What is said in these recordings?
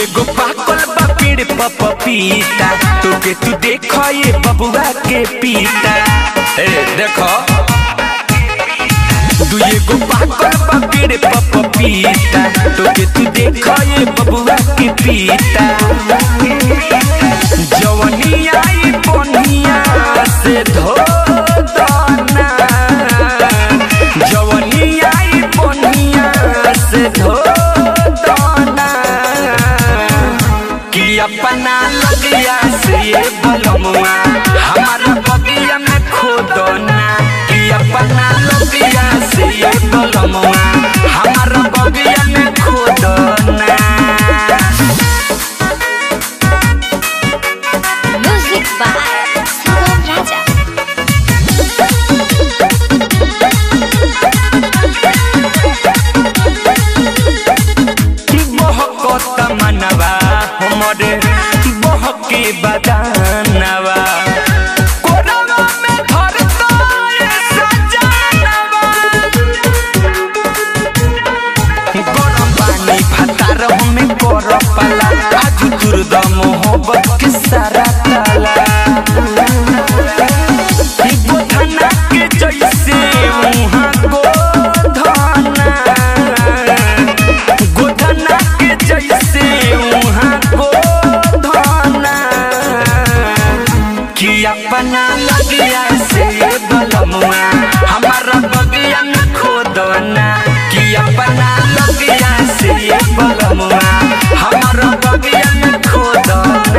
एगो पाकल बा पेड़ पर पपीता तोके तू देख ये बबुआ के पीता ए देखो तू एगो पाकल बा पेड़ पर पपीता तोके तू देख ये बबुआ के पीता जवनी आई बनिया से धो दाना जवनी आई बनिया से धो दाना कि अपना लगिया से ये बलमुआ हमारा बगिया में खोदना कि अपना लगिया से ये बलमुआ हमारा बगिया में खोदना Music by Sugam Raja. बहकत मनवा हमरे बहके बदानवा कोरवा में धरता ये सजानवा गरम पानी भातार हमें कर पाला आज दुर्द मोहब्बत के सारा ताला गोधना के जैसे मुहा गोधना गोधना के जैसे मुहा गोधना कि अपना लगिया से बलमुआ हमारा बगिया में खोदना कि अपना लगिया से बलमुआ हमारा बगिया में खोदना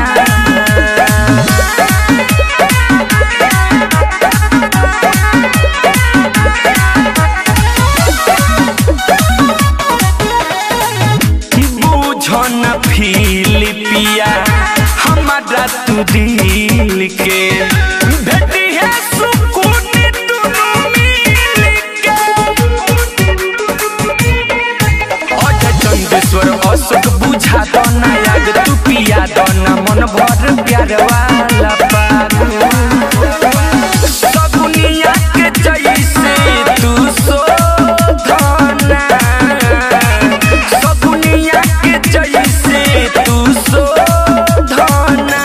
बुझन फिलिपिया हमारा तू दिल के भेटी है सुकून दुनू मिल के अजय चंदेश्वर अशोक बुझा दो ना याद तू पिया दो ना मन भर प्यार वाला पाग सगुनिया के जैसे तू शोधना सगुनिया के जैसे तू शोधना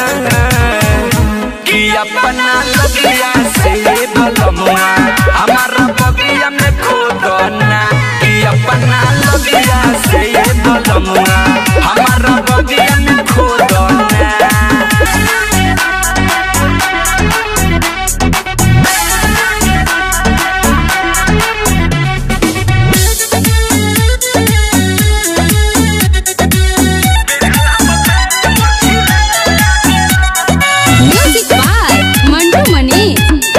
कि अपना लगिया से बलमुआ हमारा बगिया में खोदना कि अपना लगिया से बलमुआ हमारा बगिया में खोदना Music by Mandu Mani.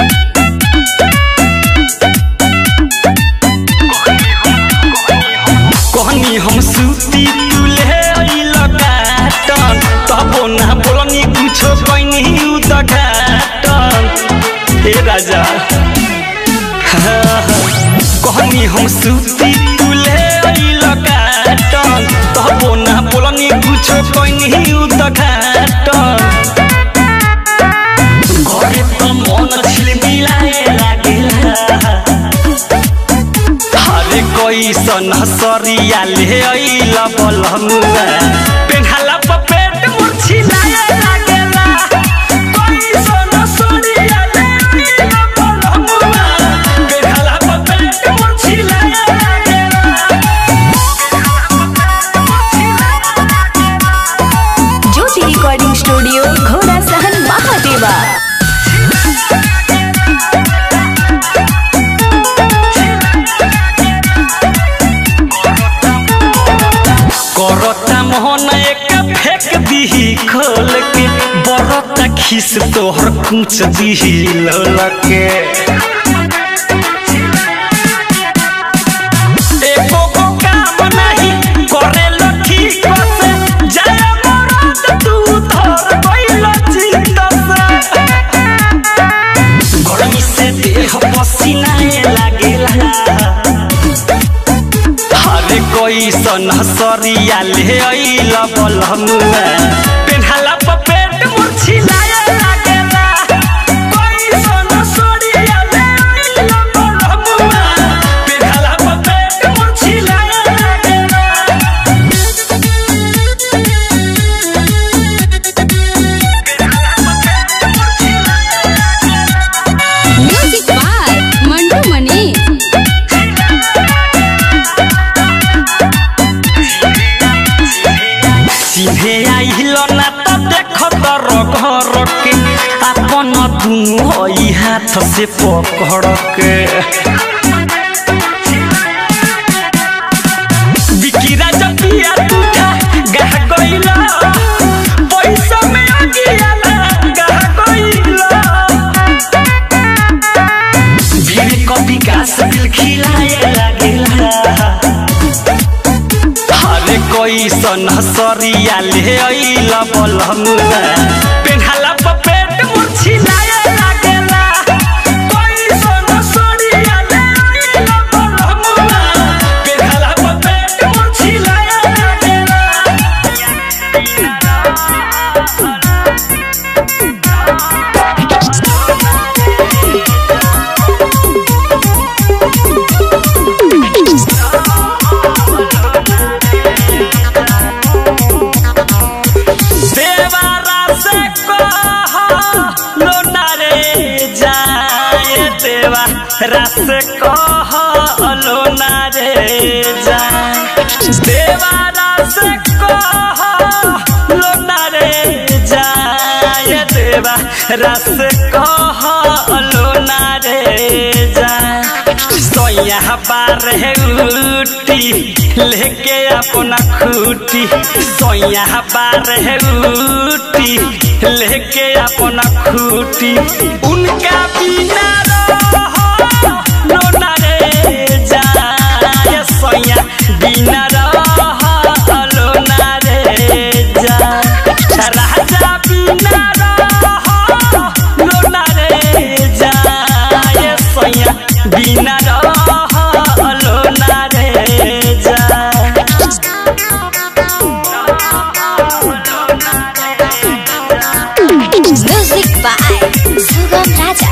कहनी हम सूती तुले लगाटन तबो ना बोलनी कुछो कहनी उदघाटन हे राजा कहनी हम सूती तुले लगाटन तबो ना बोलनी कुछो कहनी उदघाटन घरे त मन छिलमिलाए लागेला हरे कैसन सरिया ले अइल बलमुआ पेन्हाला पर पेट मुरछिलाए लागेला कैसन सरिया ले अइल बलमुआ पेन्हाला पर पेट मुरछिलाए लागेला ज्योति रिकॉर्डिंग स्टूडियो घोड़ा सहन महादेवा करता मोहन एक फेंक दीही खोल के बरता खिस तोहर कुछ दीही ललके एको को काम नहीं करे लठी कसे जय मरद तू धर गइल चित से गर्मी से देह पसीनाए लागेला हरे कैसन सरिया ले अइल बलमुआ पेन्हाला पर पेट मुरछिलाए लागेला कैसन सरिया ले अइल बलमुआ पेन्हाला पर पेट मुरछिलाए लागेला चिन्हे आइल ना तो देख तर घर के अपन दुनु हई हाथ से पकड़ के बिकिरा जपिया तुझा गह गइला पैसा में आगिया गह गइला भीड़ को विकास दिल खिलाए लागेला हरे कोई सन सरिया ले अइल बलमुआ पेन्हाला पपेट मुर्छी लाए लागेला कोई सन सरिया ले अइल बलमुआ पेन्हाला पपेट मुर्छी लाए लागेला देवारा से कह लोना रे जाए देवारा से कह लोना रे जाए देवारा से कह लोना रे जाए देवारा से कह लोना रे जाए सोया बार है उठी लेके अपना खूटी सोया बार है उठी लेके अपना खूटी उनका बिना रहो लोना रे जाए सोया बिना रहो लोना रे जाए राजा बिना रहो लोना रे जाए सोया बिना रहो लोना रे जाए म्यूजिक बाय सुगम राजा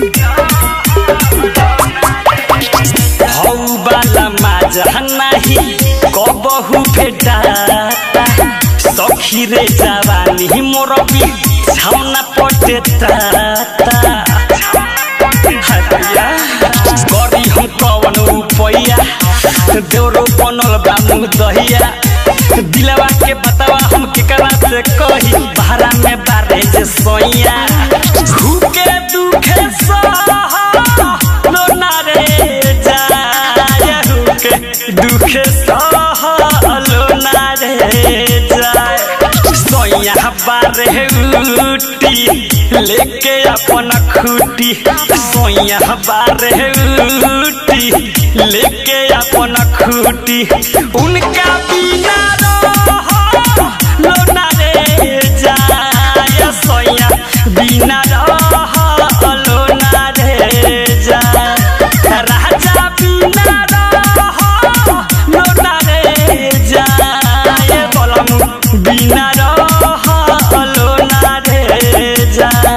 हौ बाला माझा नाही कबहु भेटाता सखी रे जवानी मोर भी छाउना पटे ताता हटिया करी हम कवन उपैया देवरो बनल बा मुँह दहिया दिलवा के बतावा हम केकरा से कही भाड़ा में बारे जे सोइया भूखे दुखे सह लोना रे जाए भूखे दुखे सह लोना रे जाए सोइया बारे उटी लेके अपन खूटी सोइया बारे उटी लेके अपन खूटी उनका बिना रहो लोना रे जाए सोइया बिना रहो लोना रे जाए राजा बिना रहो लोना रे जाए बलमु बिना रहो लोना रे जाए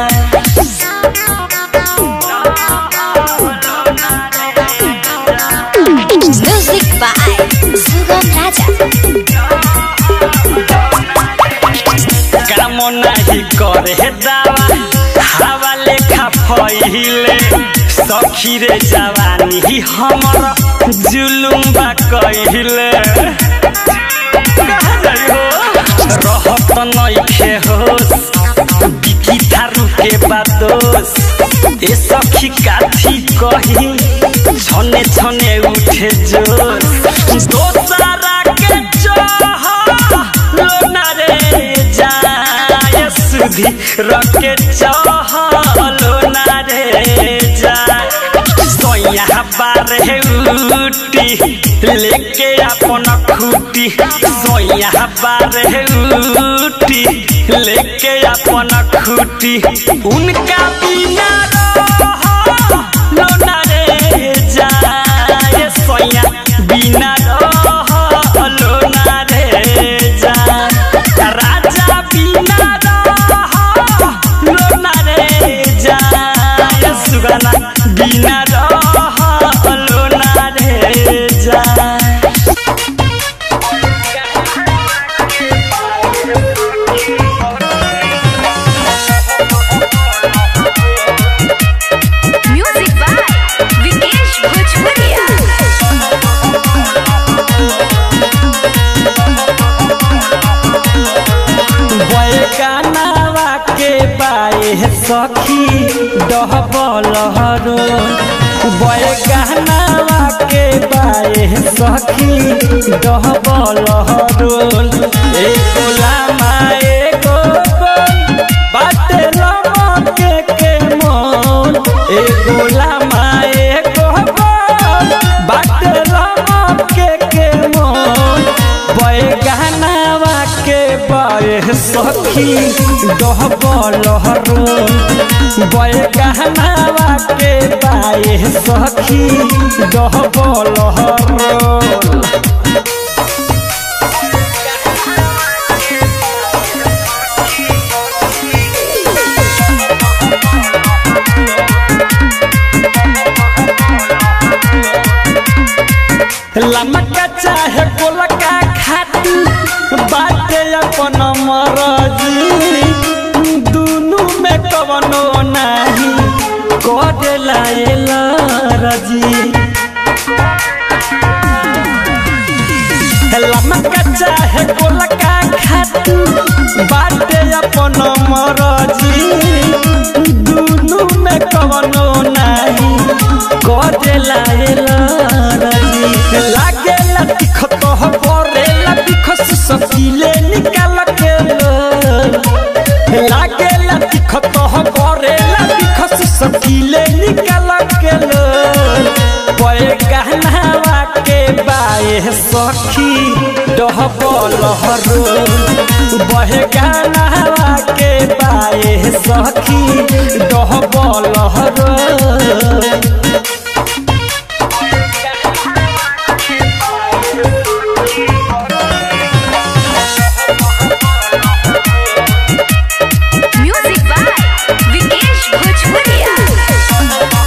म्यूजिक बाय सुगम राजा काम नाही करे दावा हवा लेखा फैले सखी रे जवानी हमर जुलुम बा कहिले रहत नइखे होस बिकी थारू के बादोस ए सखी काथी कही छने छने उठे जोश दोसरा के चाह लोना रे जाए सुधी रके चाह लोना रे जाए सोया बारे उटी लेके अपन खूटी सोया बारे उटी लेके अपन खूटी उनका बिना रहो लोना रे जाए सोया बिना रहो लोना रे जाए राजा बिना रहो लोना रे जाए सुगना बिना रहो लोना रे जाए म्यूजिक बाय विकेश भोजपुरिया गानावा के बाए सखी डहबल हरो बय गानावा के बाए सखी डहबल हरो एको लामा एको बोल बाटे लमके के मोल एको लामा एको बोल बाटे लमके के मोल बय गानावा के बय सखी डहबल हरो बय गहनावा के बाए सखी डहबल हरो लमका चाहे गोलका खाती बाटे अपन मरजी दुनु में कवनो नाही करेला एला रजी लमका चाहे गोलका खाती बाटे अपन मरजी दुनु में कवनो नाही करेला एला रजी लागेला तिखत हो करेला तिखस सकीले निकाल के लो लागेला तिखत हो करेला तिखस सकीले निकाल के लो पए गहनावा के बाए सखी डहबल हरो बहे गहनावा के बाए सखी डहबल हरो म्यूजिक बाय विकेश भोजपुरिया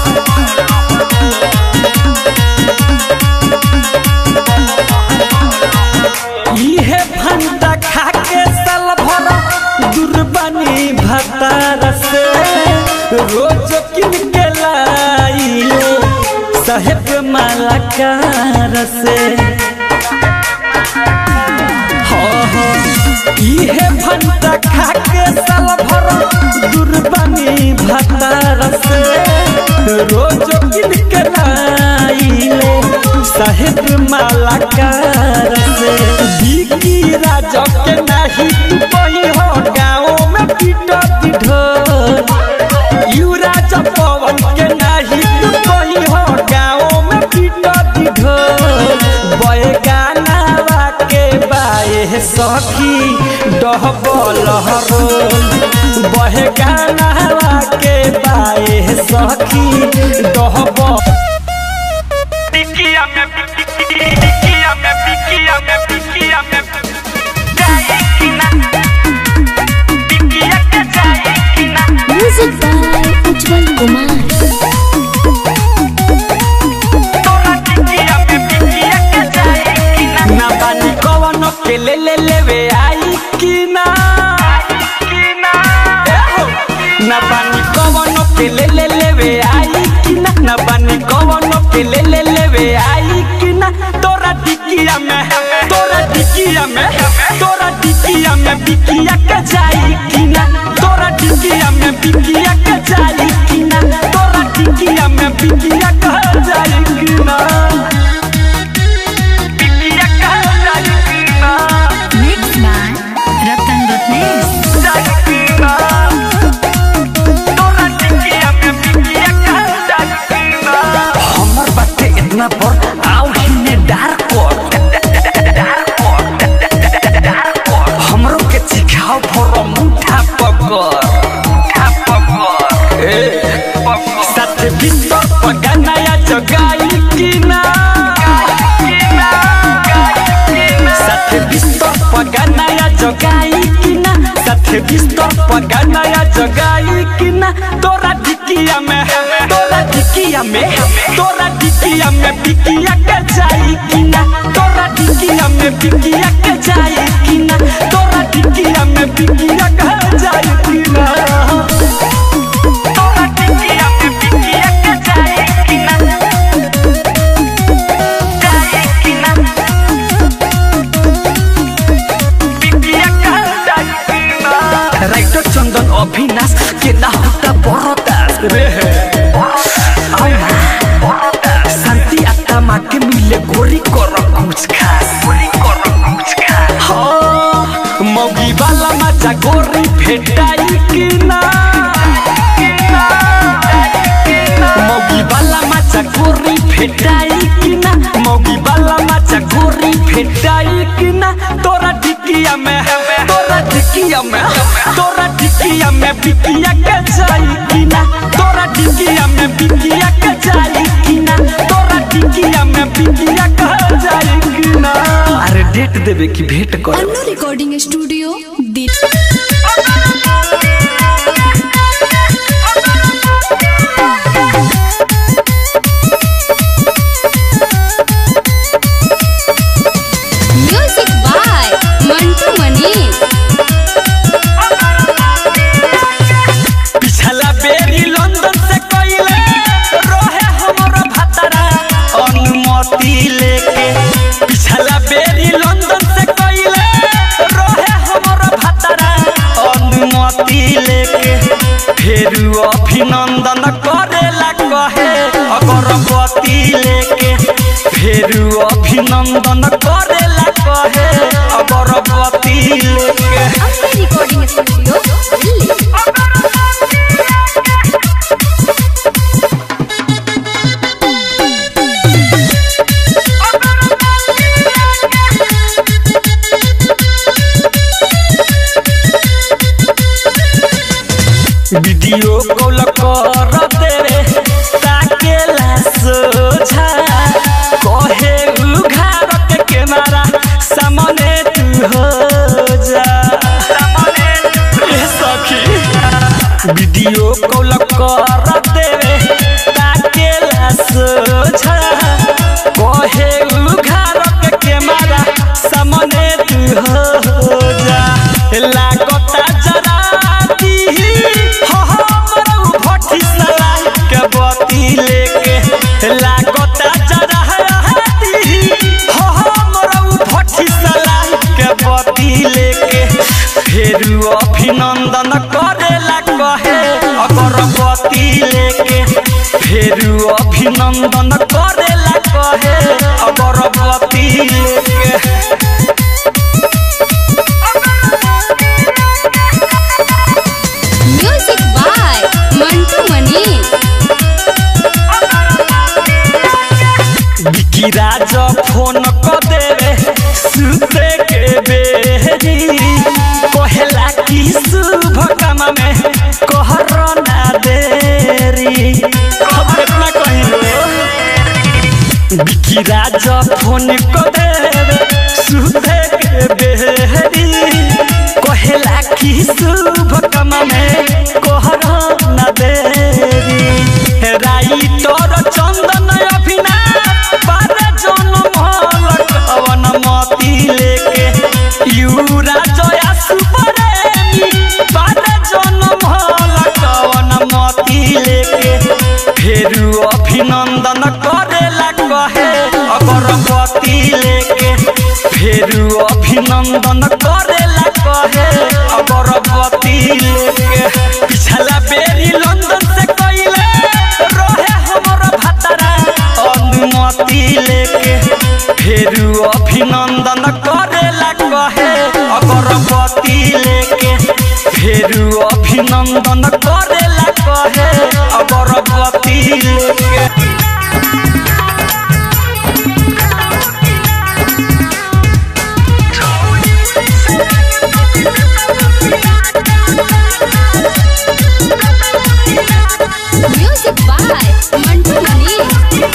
इहे भंटा खा के साल भर दुर्बानी भतार से रोज किन के लाइले साहेब मालाकार से हाँ हाँ इहे भंटा खा के साल भर दुर्बानी भतार से रोज किन के लाइले साहेब मालाकार से बिकी राजा के नाही तू कही हो गाँव में पीटा ढोल यू राजा पवन के नाही तू कही हो गाँव में पीटा ढोल बय गानावा के बाए सखी डहबल हरोल बह गानावा के बाए सखी डहबल टिकिया में टिकिया में टिकिया में टिकिया में जाए कि ना टिकिया के जाए कि ना म्यूजिक बाय उज्जवल कुमार तोरा टिकिया में टिकिया के जाए कि ना ना बानी कवन के ले ले लेवे आई कि ना कि ना ना बानी कवन के ले ले लेवे आई कि ना ना बानी कवन के ले ले लेवे आई कि ना तोरा टिकिया में तोरा टिकिया में तोरा टिकिया में बिकिया के जाई कि ना तोरा टिकिया में बिकिया के जाई कि ना तोरा टिकिया में बिकिया के जाई कि ना टिकिया के जाए कि ना मिक्स बाय रतन रत्नेश जाए कि ना तोरा टिकिया में टिकिया के जाए कि ना हमर बाटे इतना पर आओ हिने डार कर हमरो के सिखाओ फरो मुठा पकर साथ भीतर पगनाया जगाई कि ना साथ बिस्तर पगनाया जगाई कि ना साथ बिस्तर पगनाया जगाई कि ना तोरा ढिकिया में तोरा ढिकिया में तोरा ढिकिया में बिकिया के जाई कि ना तोरा ढिकिया में बिकिया के जाई कि ना तोरा ढिकिया में बिकिया के जाई कि ना तोरा टिकिया में टिकिया के जाए कि ना जाए कि ना टिकिया के जाए कि ना अभिनाश के ना होता बरदास रे आमा शांति आत्मा के मिले गोरी कर कुछ खास गोरी कर कुछ खास हाँ मौगी वाला मजा गोरी भेटाई कि ना मौगी वाला मजा गोरी भेटाई कि ना मौगी वाला मजा गोरी भेटाई कि ना तोरा टिकिया में तोरा टिकिया में तोरा टिकिया में बिकिया के जाई कि ना तोरा टिकिया में बिकिया के जाई कि ना तोरा टिकिया में बिकिया के जाई कि ना अरे डेट देवे की भेंट कर अन्नू रिकॉर्डिंग स्टूडियो दिल म्यूजिक बाय मंटू मनीष पिछला बेरी लंदन से कइले रहे हमरो भतरा अनुमति लेके पिछला बेरी लंदन से कइले रहे हमरो भतरा अनुमति लेके फिर अभिनंदन करेला कहे अगरबत्ती लेके फिर अभिनंदन करेला कहे अगरबत्ती लेके Annu recording studio Delhi video call कर देवे ताकेला सोझा कहे उघार के कैमरा सामने तू हो जा ए सखी वीडियो कॉल कर देवे ताकेला सोझा कहे उघार के कैमरा सामने तू हो जा लागता जरा दी हो हमरो भट्टी सलाई के बती लेके लागता जरा दी हो हमरो भट्टी सलाई के बती लेके फिर अभिनंदन करेला कहे अगरबत्ती लेके फिर अभिनंदन करेला कहे अगरबत्ती लेके म्यूजिक बाय मंटू मनीष बिकी राज फोन क देवे सुते के बेरी कहेला कि शुभ काम में कहर ना देरी अब इतना कहिलो बिकी राज फोन क देवे सुते के बेरी कहेला कि शुभ काम में कहर ना देरी राइटर चंदन अभिनाश बारे जनम लटवन मती लेके यूरा जया सुपरेमी बारे जनम लटवन मती लेके फिर अभिनंदन करेला कहे अगरबत्ती लेके फिर अभिनंदन करेला कहे अगरबत्ती लेके पिछला बेरी लंदन से कइले रहे हमरो भतरा अनुमति लेके फिर अभिनंदन करेला कहे अगरबत्ती लेके फिर अभिनंदन करेला कहे अगरबत्ती लेके म्यूजिक बाय मंटू मनीष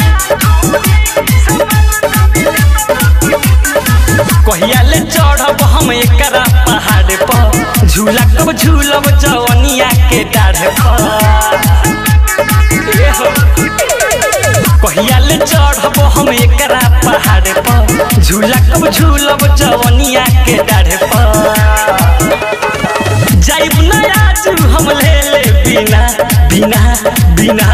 कहिया ले चढ़ब हम एकरा पहाड़ पर झूला कब झूलब जवनिया के डाढ़ पर ए हो। कहिया ले चढ़ब हम एकरा पहाड़ पर झूला कब झूलब जवनिया के डाढ़ पर जाइब ना आज हम ले ले बिना बिना बिना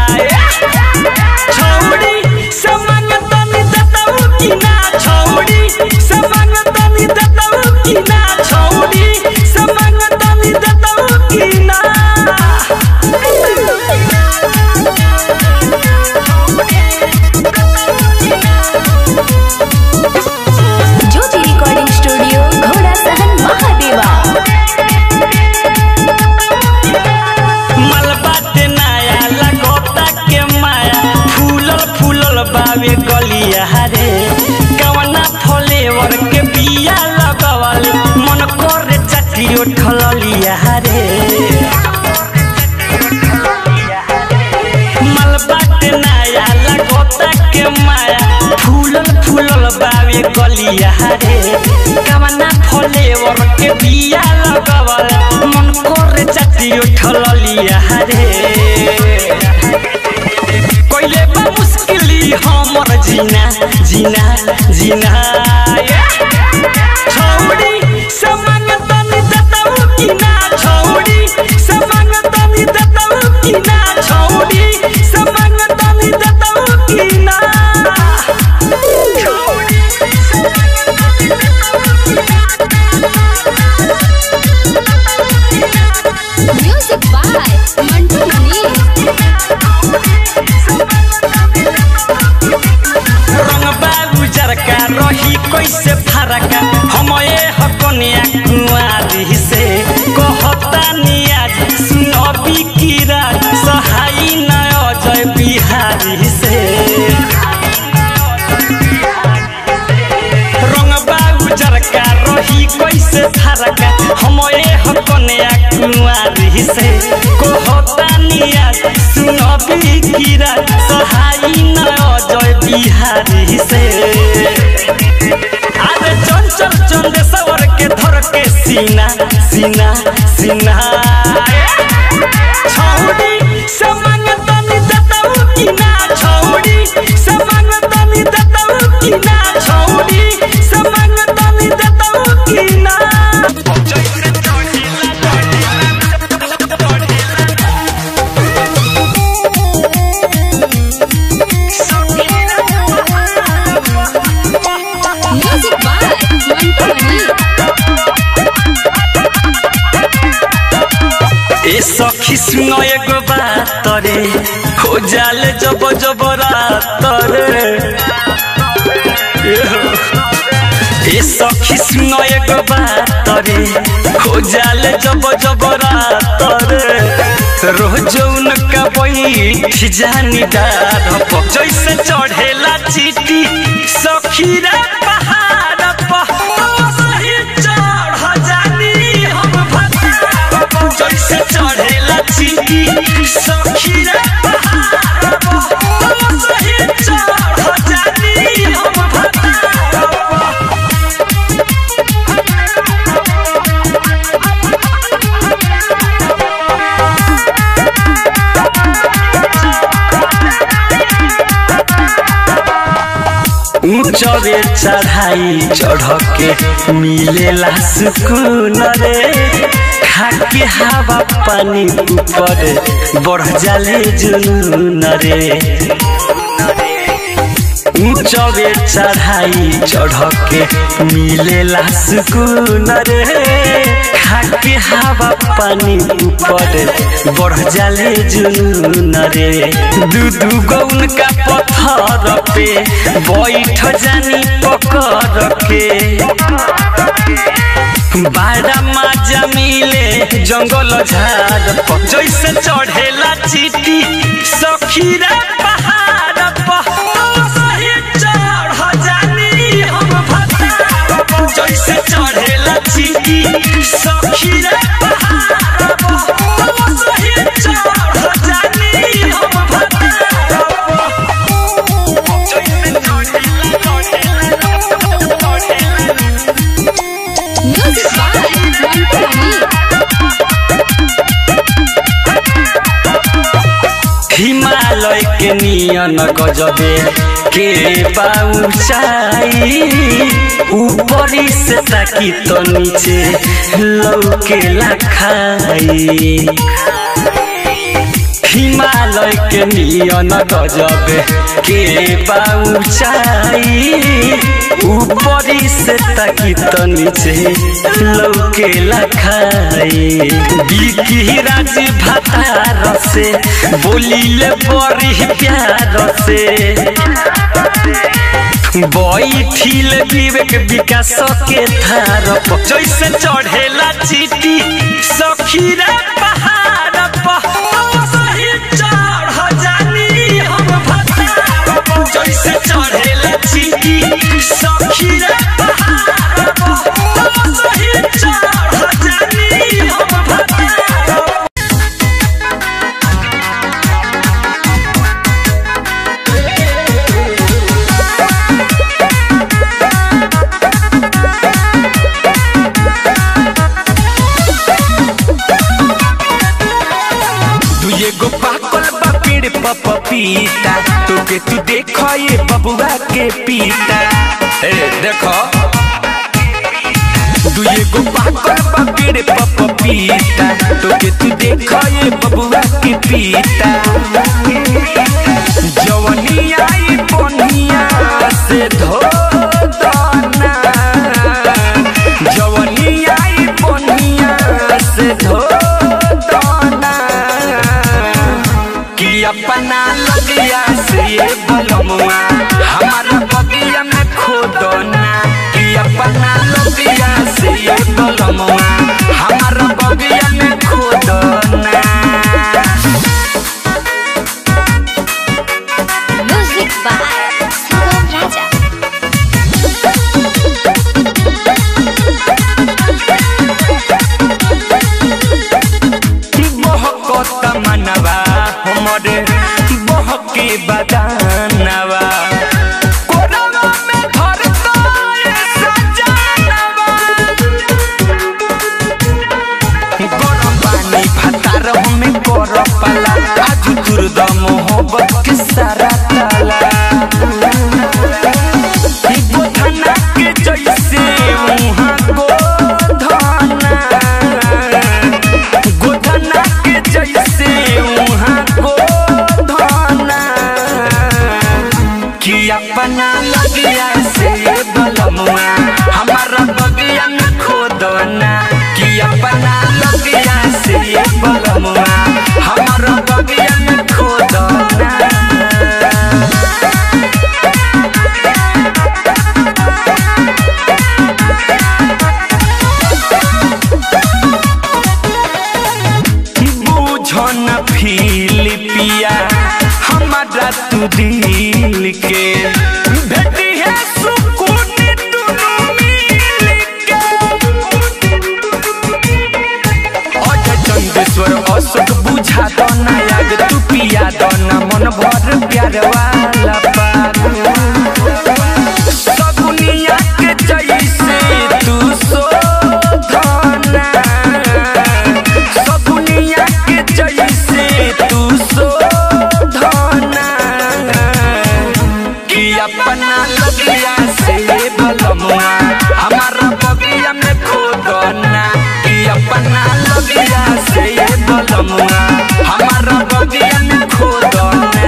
छौड़ी से मंगतनी दतऊ की ना छौड़ी से मंगतनी दतऊ की ना छौड़ी से मंगतनी दतऊ की कवना फ्लेवर के बिया लगवल मन करे चाटी उठल लिया रे कोइले बा मुश्किली हमर जीना जीना जीना छौड़ी समंग तनी दतऊ की ना छौड़ी समंग तनी दतऊ की ना छौड़ी समंग तनी दतऊ की ना म्यूजिक बाय मंटू मनी रंग बाबू जरका रही कैसे फरका हम ए हकनिया कुआरी से कहता नियाज सुनबी कीरा सहाई न अजय बिहारी से रंग बाबू जरका रही कैसे फरका हम ए हकनिया कुआरी से कहता नियाज सुनबी कीरा सहाई न अजय बिहारी से अरे चंचल चंदेश्वर के धर के सीना सीना सीना छौड़ी समंग तनी दतऊ की ना छौड़ी समंग तनी दतऊ की ना छौड़ी समंग तनी दतऊ की ना म्यूजिक बाय मंटू मनी ए सखी सुन एगो बात रे हो जाले जब जब रात रे ए सखी सुन एगो बात रे हो जाले जब जब रात रे रोज उनका बैठ जानी डार पर जैसे चढ़ेला चीटी सखी रे पहाड़ पर सही चढ़ जानी हम भतार पर जैसे चढ़ेला चीटी सखी रे पहाड़ पर सही चढ़ जानी हम भतार पर ऊंचरे चढ़ाई चढ़ के मिलेला सुकून रे खाके हवा पानी ऊपर बढ़ जाले जुनून रे ऊंचरे चढ़ाई चढ़ के मिलेला सुकून रे खाके हवा पानी ऊपर बढ़ जाले जुनून रे दू दू गो उनका पत्थर पे बैठ जानी पकड़ के बाड़ा माजा मिले जंगल झाड़ पर जैसे चढ़ेला चीटी सखीरा पहाड़ पर सही चढ़ जानी हम भतार पर जैसे चढ़ेला चीटी सखीरा पहाड़ पर सही चढ़ जानी हम भतार पर जैसे चढ़ेला चढ़ेला म्यूजिक बाय मंटू मनी हिमालय के नियन गजबे के पाउचाई ऊपरी से ताकी तो नीचे लौके खाई हिमालय के नियन गजबे के पाउचाई ऊपरी से ताकी तो नीचे लौके खाई बिकी राज भातार से बोलिले बड़ी प्यार से बैठिल विवेक विकास के थार पर जैसे चढ़ेला चीटी सखीरा पहाड़ पर सही चढ़ जानी हम भतार पर जैसे चढ़ेला चीटी सखीरा पहाड़ पर सही चढ़ जानी हम भतार पर म्यूजिक पपीता तोके तू देखो ये बबुआ के पीता ए देखो तू ये गो पागल बकेड़े पपीता तोके तू देखो ये बबुआ के पीता जवनी आई बनिया से धो दाना जवनी आई बनिया से धो दाना कि अपना लगिया से ये बलमुआ हमारा बगिया में खोदना कि अपना लगिया से ये बलमुआ हमारा बगिया में खोदना म्यूजिक बाय सुगम राजा बहकत मनवा हमरे बहके बदानवा कोरवा में धरता ये सजानवा गरम पानी भातार हमें कर पाला आज दुर्द मोहब्बत के सारा ताला गोधना के जैसे मुहा गोधना गोधना के जैसे मुहा गोधना कि अपना लगिया से बलमुआ हमारा बगिया में खोदना कि अपना लगिया से बलमुआ हमारा बगिया में खोदना बुझन फिलिपिया हमारा तू दिल के भेटी है सुकून दुनू मिल के अजय चंदेश्वर अशोक बुझा दो नायाग तू पिया दो ना मन भर प्यार वाला पाग सगुनिया के जैसे तू शोधना सगुनिया के जैसे तू शोधना कि अपना लगिया से बलमुआ हमारा बगिया में खोदना कि अपना लगिया से बलमुआ हमारा बगिया में खोदना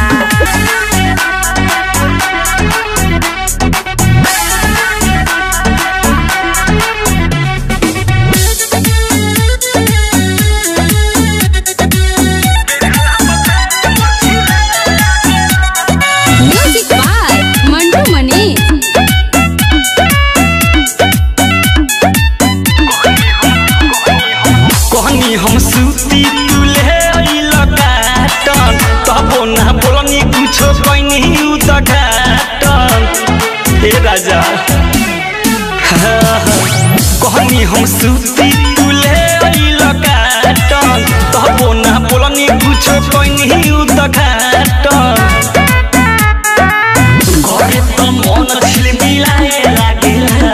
म्यूजिक बाय मंटू मनी कहनी हम सूती तुले लगाटन तबो ना बोलनी कुछो कहनी उदघाटन हे राजा कहनी हम सूती तुले लगाटन तबो ना बोलनी कुछो कहनी उदघाटन घरे त मन छिलमिलाए लागेला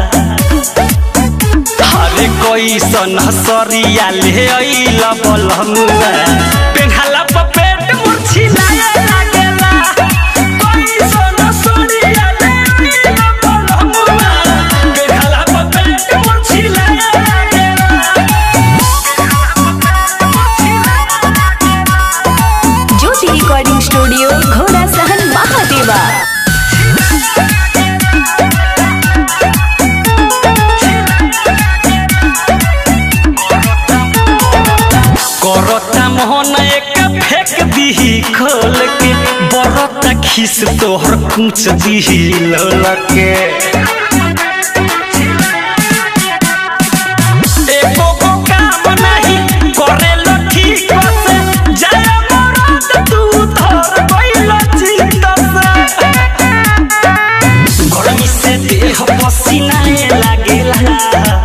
हरे कैसन सरिया ले अइल बलमुआ पेन्हाला प पेट मुर्छिलाए लागेला कैसन सरिया ले अइल बलमुआ पेन्हाला प पेट मुर्छिलाए लागेला ज्योति रिकॉर्डिंग स्टूडियो घोड़ा सहन महादेवा करता मोहन एक फेंक दीही खोल के बरता खिस तोहर कुछ दीही ललके एको को काम नाही करेलो ठीक से जय मरद तू धर गइल चित्त से गर्मी से देह पसीनाए लागेला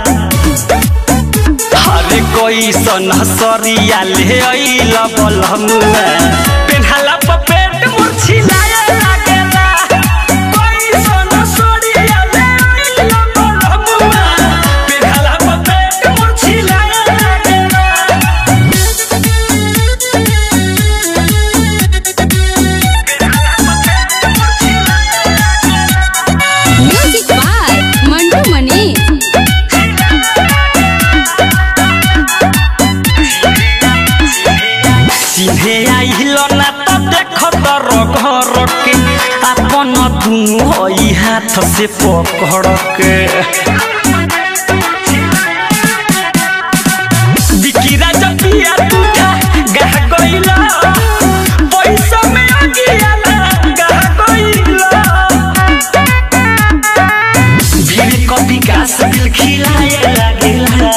हरे कैसन सरिया ले अइल बलमुआ पेन्हाला प पेट मुर्छिलाए लागेला कैसन सरिया ले अइल बलमुआ पेन्हाला प पेट मुर्छिलाए लागेला हाथ से पकड़ के बिकिरा जब पिया टूटा गह गइला पैसा में अगिया गह गइला भीड़ को विकास दिल खिलाए लागेला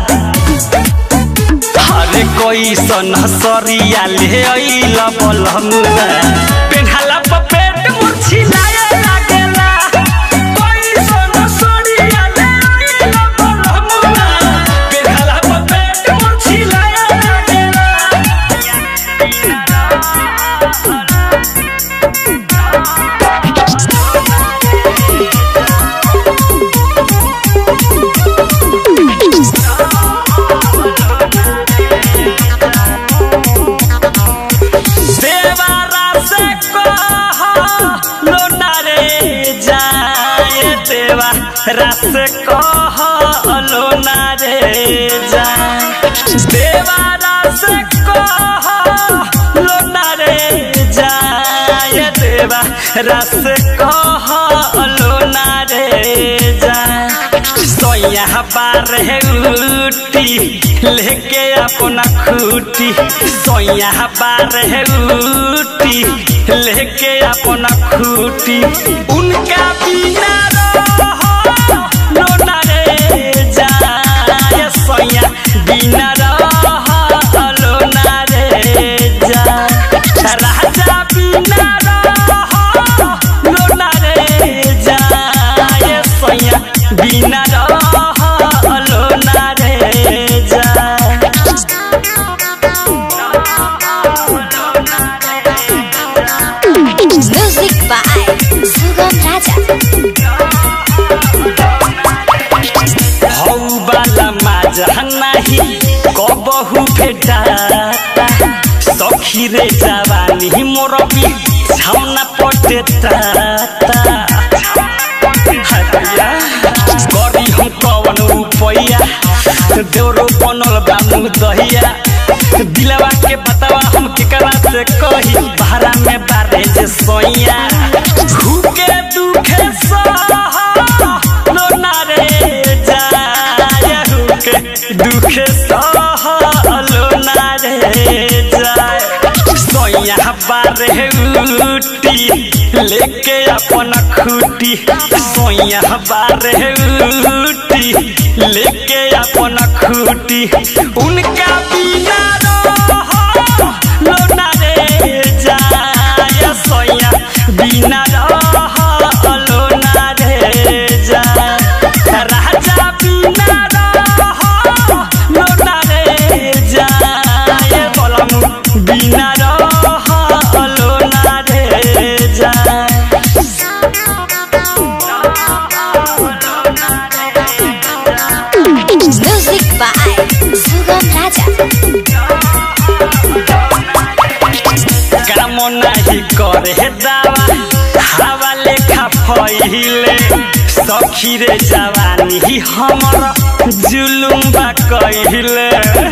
हरे कोई सन सरिया ले अइला बलमुआ पेन्हाला पर पेट मुरछिलाए लागेला कोई सन सरिया ले अइला बलमुआ पेन्हाला पर पेट मुरछिलाए लागेला देवारा से कह लोना रे जाए देवारा से कह लोना रे जाए देवारा से कह लोना रे जाए देवारा से कह लोना रे जाए सोया बार है उठी लेके अपना खूटी सोया बार है उठी लेके अपना खूटी उनका बिना रहो लोना रे जाए सोया बिना रहो लोना रे जाए राजा बिना रहो लोना रे जाए सोया बिना रहो लोना रे जाए म्यूजिक बाय सुगम राजा हौ बाला माजा नाही कबहु भेटाता सखी रे जवानी मोर भी छाउना पटेता हरिया गरी हम कवन रुपैया देउरो बनल बा मुँह दहिया दिलवा के बतावा हम केकरा से कही भाड़ा में बारे जे सोइया भूखे दुखे सह लोना रे जाय हुके दुखे सह लोना रे जाय सोया बारे उटी लेके अपन खूटी सोया बारे उटी लेके अपन खूटी उनका बिना रहो लोना रे जाय सोया बिना रहो लोना रे जाय राजा बिना रहो लोना रे जाय बोलम बिना रहो लोना रे जाय म्यूजिक बाय सुगम राजा काम नाही करे दावा हवा लेखा फैले सखी रे जवानी हमर जुलुम बा कहिले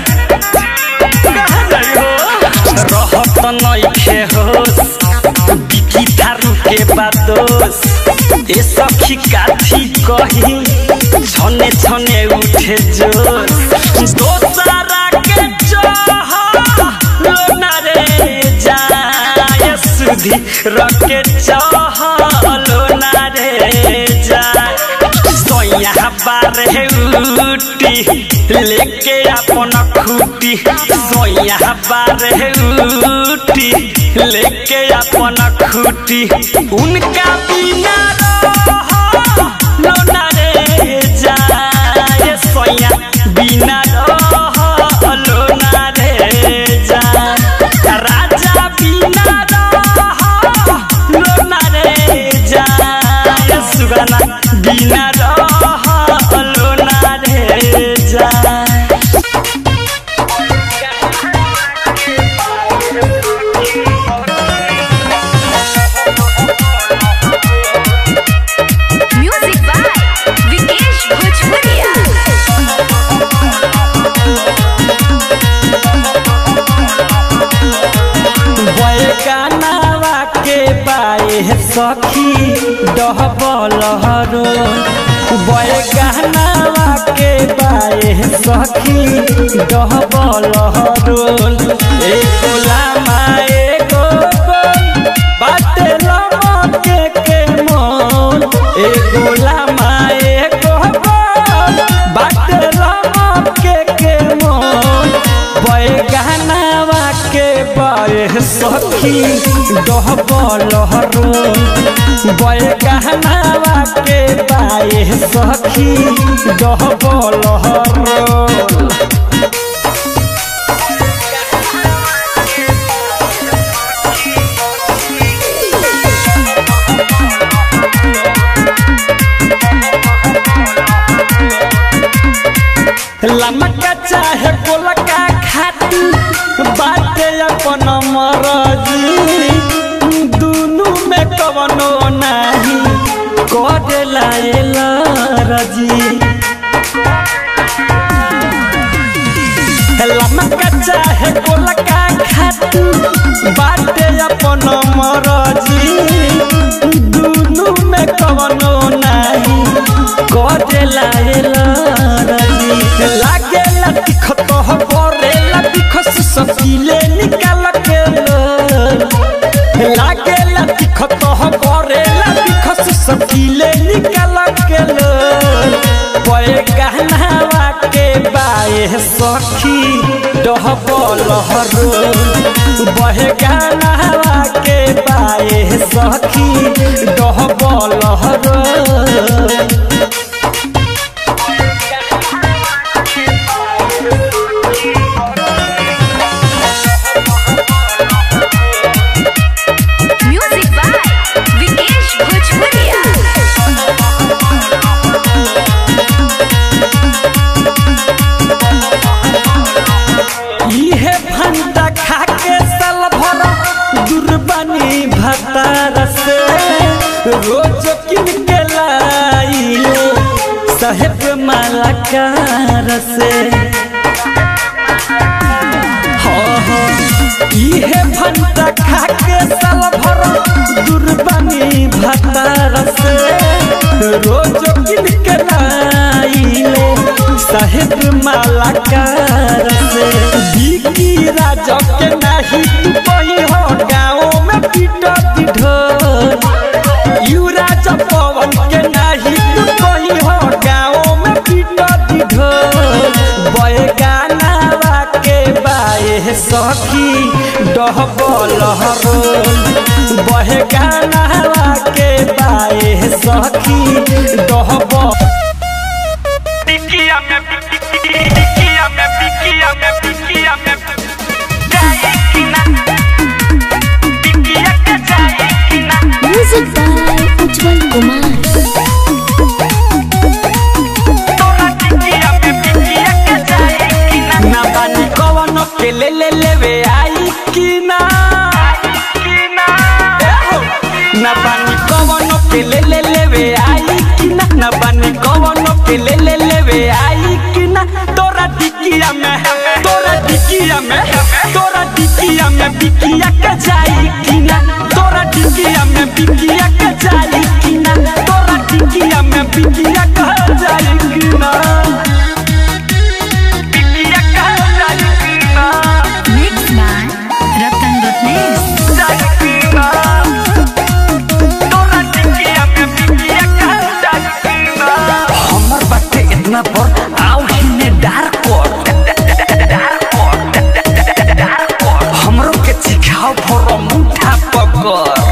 रहत नइखे होस बिकी थारू के बादोस ए सखी काथी कही छने छने उठे जोश दोसरा के चाह लोना रे जाय सुधी रके चाह लोना रे जाय सोया बार है उटी लेके अपन खूटी सोया बार है उटी लेके अपन खूटी उनका बिना रहो लोना रे जाय सोया बिना रहो लोना रे जाय राजा बिना रहो लोना रे जाय सुगना बिना रहो लोना रे जाय सखी डहबल हरो बय गहनावा के बाए सखी डहबल हरो एको लामा एगो गोल बाटे लमके के मोल एगो लामा एगो गोल बाटे लमके के मोल बय गहनावा के बाए सखी डहबल हरो बय गहनावा के बाए सखी डहबल हरो लमका चाहे गोलका खाती बाटे अपन मरजी दुनु में कवनो नाही करेला एला रजी लमका चाहे गोलका खाती बाटे अपन मरजी दुनु में कवनो नाही करेला एला रजी लागेला तिखत हो करेला तिखस सकीले निकाल के लो लागेला तिखत हो करेला तिखस सकीले निकाल के लो पए गहनावा के बाए सखी डहबल हरो बहे गहनावा के बाए सखी डहबल हरो म्यूजिक बाय विकेश भोजपुरिया इहे भंटा खा के साल भर दुर्बानी भतार से रोज किन के लाइले साहेब मालाकार से हाँ हाँ इहे भंटा खा के साल भर दुर्बानी भतार से रोज किन के लाइले साहेब मालाकार से बिकी राजा के नाही तू कही हो गाँव में पीटत ढोल यू राजा पवन के नाही तू कही हो गाँव में पीटत ढोल बय गानावा के बाए सखी डहबल हरोल बहे गानावा के बाए सखी डहबल टिकिया में टिकिया में टिकिया में टिकिया में जाए कि ना टिकिया के जाए कि ना म्यूजिक बाय उज्जवल कुमार तोरा टिकिया में टिकिया के जाए कि ना ना बानी कवन के ले ले लेवे आई कि ना कि ना ए हो। ना बानी कवन के ले ले लेवे आई कि ना ना बानी कवन के ले ले लेवे आई कि ना तोरा टिकिया में तोरा टिकिया में तोरा टिकिया में बिकिया के जाई कि ना तोरा टिकिया में बिकिया के जाई कि ना तोरा टिकिया में बिकिया के जाई कि ना टिकिया के जाए कि ना मिक्स बाय रतन रत्नेश जाए कि ना तोरा टिकिया में टिकिया के जाए कि ना हमर बाटे इतना पर आओ हिने डार कोट हमरो के सिखाओ फरो मुठा पकर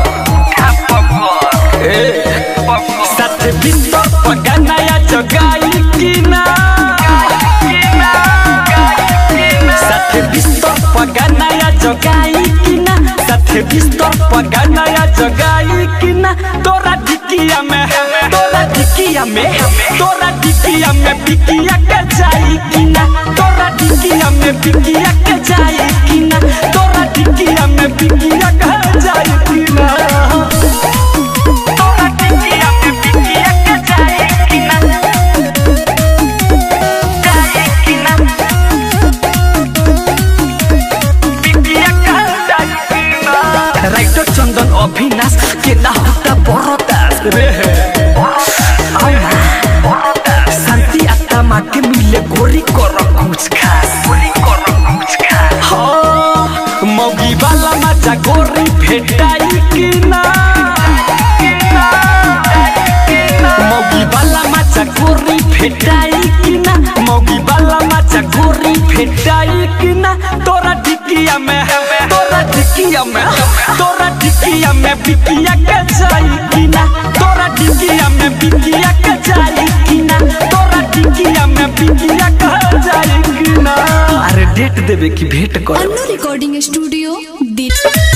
साथ बिस्तर पगनाया जगाई कि ना साथ बिस्तर पगनाया जगाई कि ना साथ बिस्तर पगनाया जगाई कि ना तोरा ढिकिया में तोरा ढिकिया में तोरा ढिकिया में बिकिया के जाई कि ना तोरा ढिकिया में बिकिया के जाई कि ना तोरा ढिकिया में बिकिया के जाई कि ना तोरा टिकिया में टिकिया के जाए कि ना जाए कि ना टिकिया के जाए कि ना राइटर चंदन अभिनाश के ना होता गोरी कर कुछ खास गोरी कर कुछ खास हाँ मौगी वाला मजा गोरी भेटाई कि ना मौगी वाला मजा गोरी भेटाई कि ना मौगी वाला मजा गोरी भेटाई कि ना तोरा ढिकिया में तोरा ढिकिया में तोरा ढिकिया में बिकिया के जाई कि ना तोरा ढिकिया में बिकिया के जाई कि ना तोरा ढिकिया में बिकिया के जाई कि ना अरे डेट देवे की भेंट कर अन्नू रिकॉर्डिंग स्टूडियो दी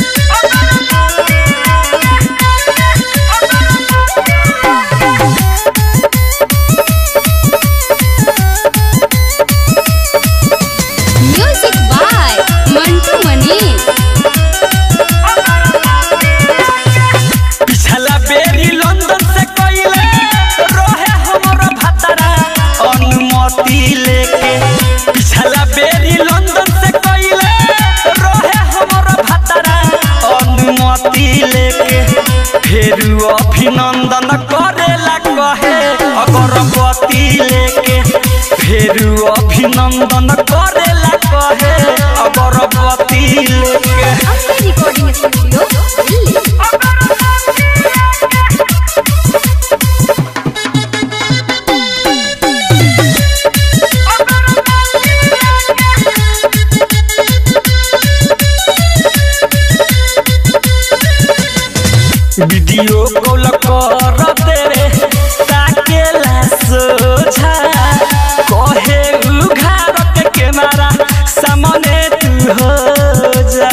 म्यूजिक बाय मंटू मनीष पिछला बेरी लंदन से कइले रहे हमरो भतरा अनुमति लेके पिछला बेरी लंदन से कइले रहे हमरो भतरा अनुमति लेके फेर अभिनंदन करेला कहे अगरबत्ती लेके फेर अभिनंदन करेला कहे अगरबत्ती लेके अपने recording studio Delhi video call कर तेरे ताकेला सोझा कहे उघार के कैमरा सामने तू हो जा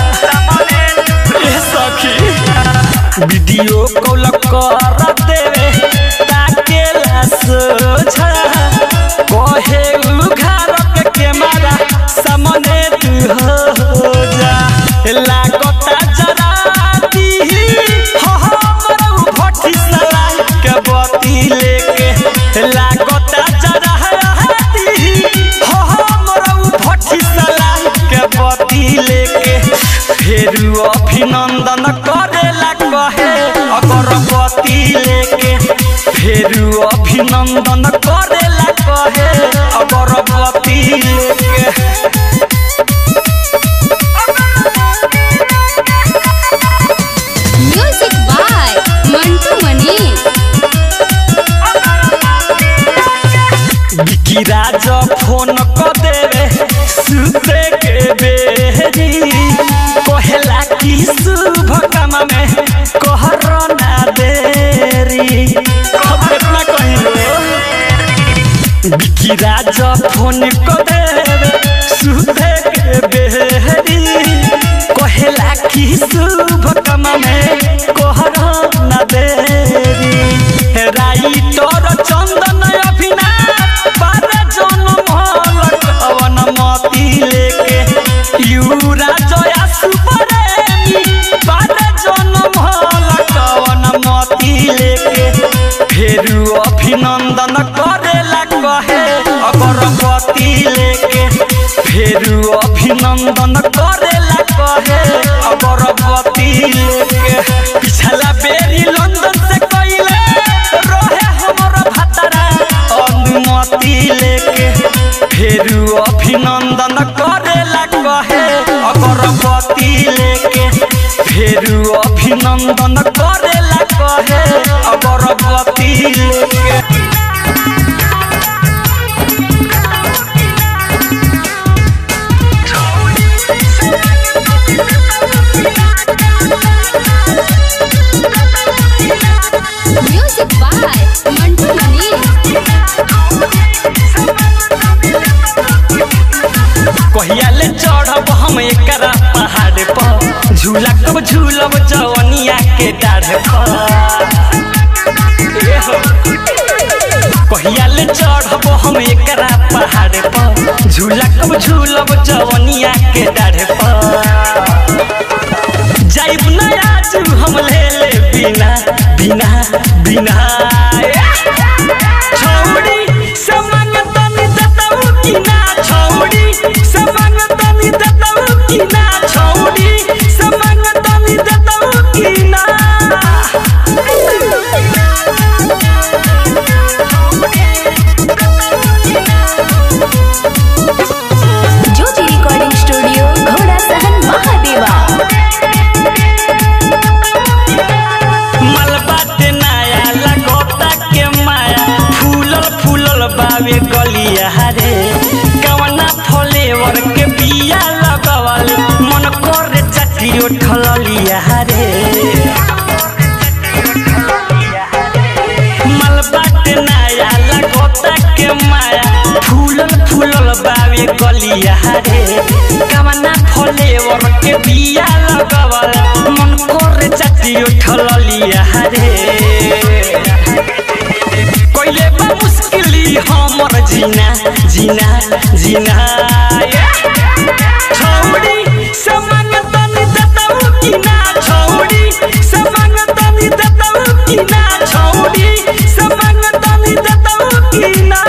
ए सखी वीडियो कॉल कर तेरे ताकेला सोझा कहे उघार के कैमरा सामने तू हो जा लागता जरा दी हो हमरो भट्टी सला के बती लेके लागता जरा दी हो हमरो भट्टी सला के बती लेके फेर अभिनंदन करेला कहे अगरबत्ती लेके फेर अभिनंदन करेला कहे अगरबत्ती लेके म्यूजिक बाय मंटू मनीष बिकी राज फोन क देवे सुते के बेरी कहेला कि शुभ काम में कहर ना देरी अब इतना कहिलो बिकी राज फोन क देवे सुते के बेरी कहेला कि शुभ काम में कहर ना देरी राइटर चंदन अभिनाथ बारे जनम हलक अवन मती लेके यूरा जया सुपरेमी बारे जनम हलक अवन मती लेके फेर अभिनंदन करेला कहे अगरबत्ती लेके फेर अभिनंदन करेला कहे अगरबत्ती लेके पिछला बेरी लंदन से कइले रहे हमरो भतरा अनुमति लेके फेर अभिनंदन करेला कहे अगरबत्ती लेके फेर अभिनंदन करेला कहे अगरबत्ती लेके म्यूजिक बाय मंटू मनीष कहिया ले चढ़ब हम एकरा पहाड़ पर झूला कब झूलब जवनिया के डाढ़ पर ए हो। कहिया ले चढ़ब हम एकरा पहाड़ पर झूला कब झूलब जवनिया के डाढ़ पर जाइब ना आज हम ले ले बिना बिना बिना छौड़ी समंग तनी दतऊ की ना छौड़ी समंग तनी दतऊ की ना छौड़ी समंग तनी दतऊ की ना फूलल फूलल बावे गलिया रे कवना फलेवर के बिया लगवल मन करे चाची उठल लिया रे कोइले बा मुश्किली हमर जीना जीना जीना छौड़ी समंग तनी दतऊ की ना छौड़ी समंग तनी दतऊ की ना छौड़ी समंग तनी दतऊ की ना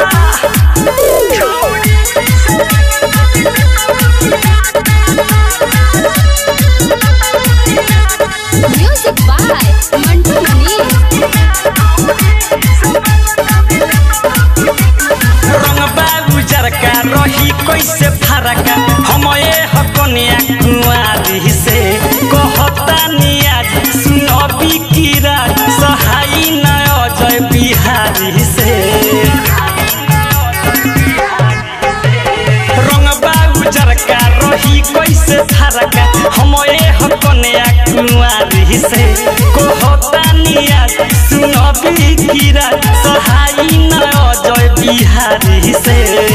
म्यूजिक बाय मंटू मनी रंग बाबू जरका रही कैसे फरका हम ए हकनिया कुआरी से कहता नियाज सुनबी कीरा सहाई न अजय बिहारी से रंग बाबू जरका रही कैसे फरका हम ए हकनिया कुआरी से कहता नियाज सुनबी कीरा सहाई न अजय बिहारी से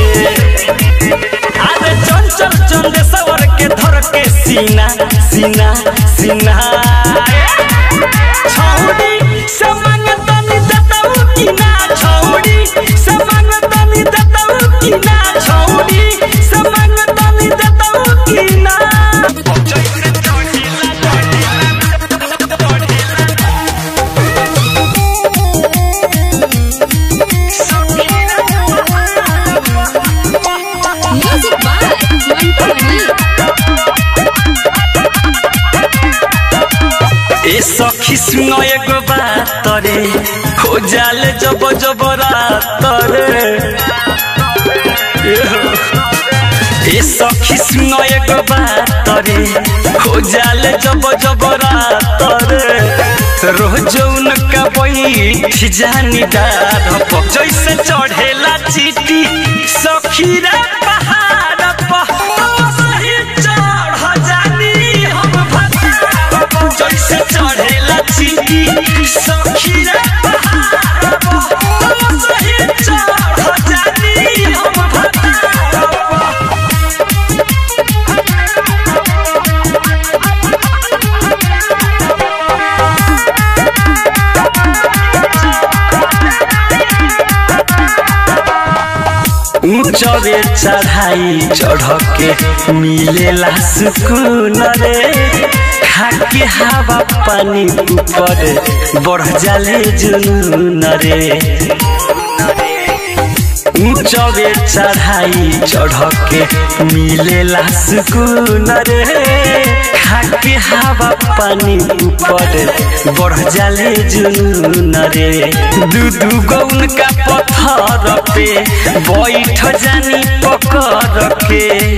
अरे चंचल चंदेश्वर के धर के सीना सीना सीना छौड़ी समंग तनी दतऊ की ना छौड़ी समंग तनी दतऊ की ना छौड़ी समंग तनी दतऊ की ना म्यूजिक बाय मंटू मनी ए सखी सुन एगो बात रे हो जाले जब जब रात रे ए सखी सुन एगो बात रे हो जाले जब जब रात रे रोज उनका बैठ जानी डार पर जैसे चढ़ेला चीटी सखी रे पहाड़ पर सही चढ़ जानी हम भतार पर जैसे चढ़ेला चीटी सखी रे पहाड़ पर सही चढ़ जानी हम भतार पर ऊंचवे चढ़ाई चढ़ के मिलेला सुकून रे खाके हवा पानी ऊपर बढ़ जाले जुनून रे ऊंचवे चढ़ाई चढ़ के मिलेला सुकून रे खाके हवा पानी ऊपर बढ़ जाले जुनून रे दू दू गौन का पत्थर पे बैठ जानी पकड़ के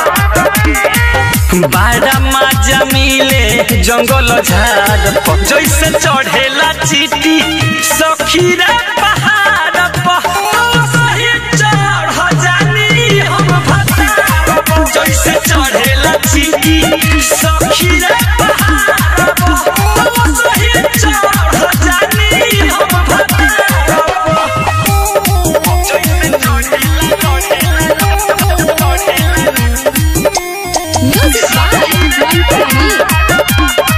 बाड़ा माजा मिले जंगल झाड़ पर जैसे चढ़ेला चीटी सखीरा पहाड़ पर सही चढ़ जानी हम भतार पर जैसे चढ़ेला चीटी सखीरा पहाड़ पर सही चढ़ जानी हम भतार पर जैसे चढ़ेला चढ़ेला चढ़ेला म्यूजिक बाय मंटू मनी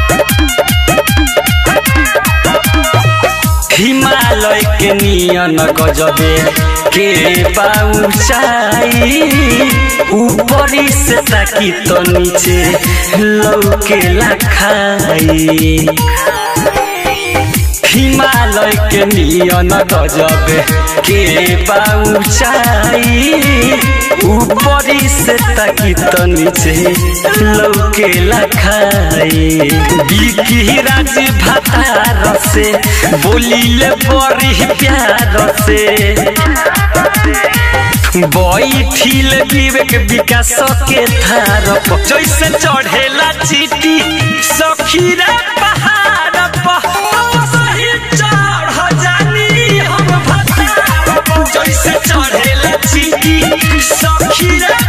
हिमालय के नियन गजबे के पाउचाई ऊपरी से ताकी तो नीचे लौके खाई हिमालय के नियन गजबे के पाउचाई ऊपरी से ताकी तो नीचे लौके खाई बिकी राज भातार से बोलिले बड़ी प्यार से बैठिल विवेक विकास के थार पर जैसे चढ़ेला चीटी सखीरा पहाड़ पर सही चढ़ जानी हम भतार पर जैसे चढ़ेला चीटी सखीरा